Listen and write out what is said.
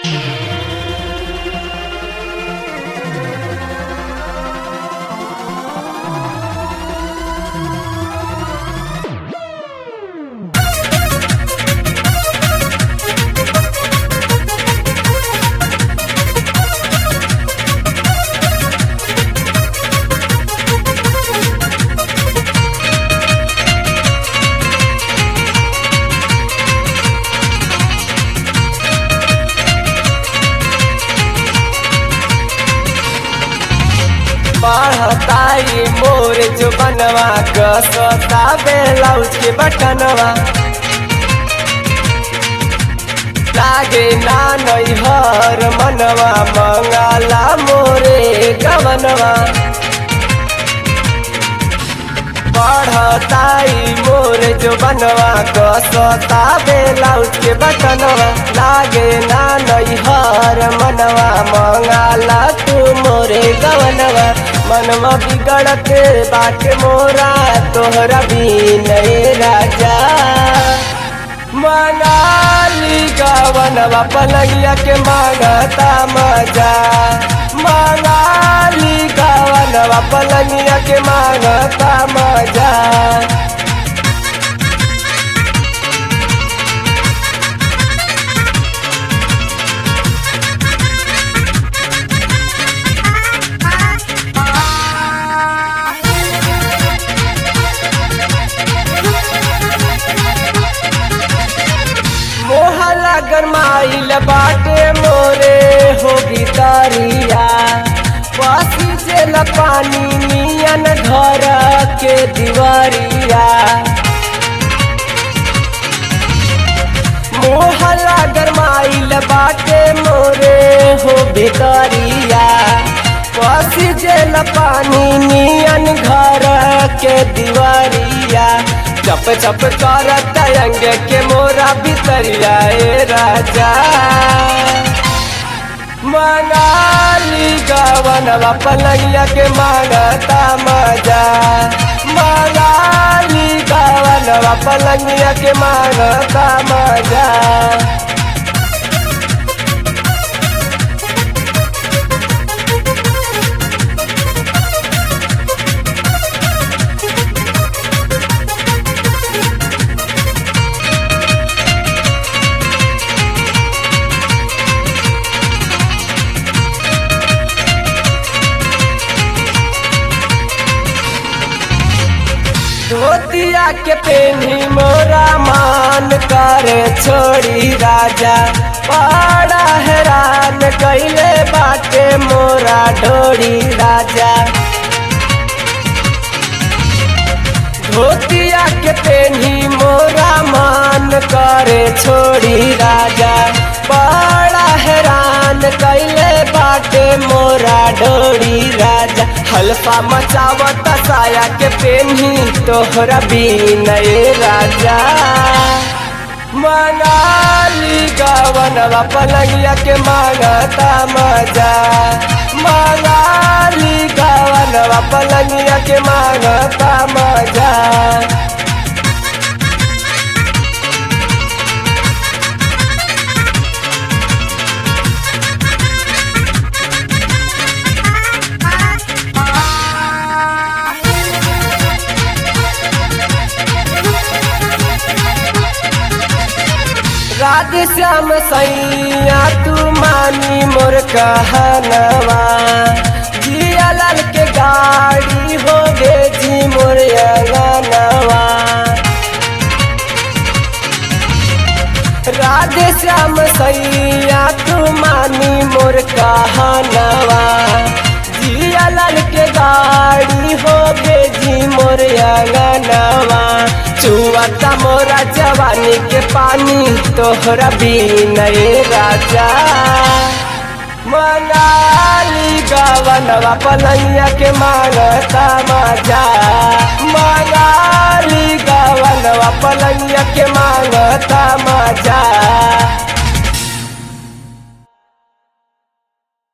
पढ़ताई मोर जो बनवा कसता बेलाउज के बटनवा लागे ना नैहर मनवा मंगाला मोरे गवनवा पढ़ताई मोर जो बनवा कसता बेलाउज के बटनवा लागे ना नैहर मनवा मंगाला तू मोरे गवनवा मनवा बिगड़त बाटे मोरा तोहरा भी नए राजा मनाली गवनवा पलंगिया के मांगता मजा मनाली गवनवा पलंगिया के मांगता मजा मोहला गरमाइल बाटे मोरे हो गितारिया पासी से पानी नियन घर के दीवारिया मोहला गरमाइल बाटे मोरे हो भितरिया पासी से पानी नियन घर के दीवारिया चप चप करत अंग के मोरा भितरिया ए राजा मनाली गवनवा पलंगिया के मांगता मजा मनाली गवनवा पलंगिया के मांगता मजा धोतिया के पेनी मोरा मान कर छोड़ी राजा बड़ा हैरान कैले बाटे मोरा ढोड़ी राजा धोतिया के पेनी मोरा मान करे छोड़ी राजा बड़ा हैरान कैले बाटे मोरा ढोड़ी राजा हल्फा मचावत साया के पेनी तोहरा बीनए राजा मनाली गवनवा पलंगिया के मांगता मजा मनाली गवनवा पलंगिया के मांगता मजा राधे श्याम सैया तू मानी मोर कहनवा जिया लाल के गाड़ी हो गे जी मोर अंगनवा राधे श्याम सैया तू मानी मोर कहनवा जिया लाल के गाड़ी हो गे जी मोर अंगनवा चुआता मोरा जवानी के पानी तोहरा बीनए राजा मनाली गवनवा पलैया के मांगता मजा मनाली गवनवा पलैया के मांगता मजा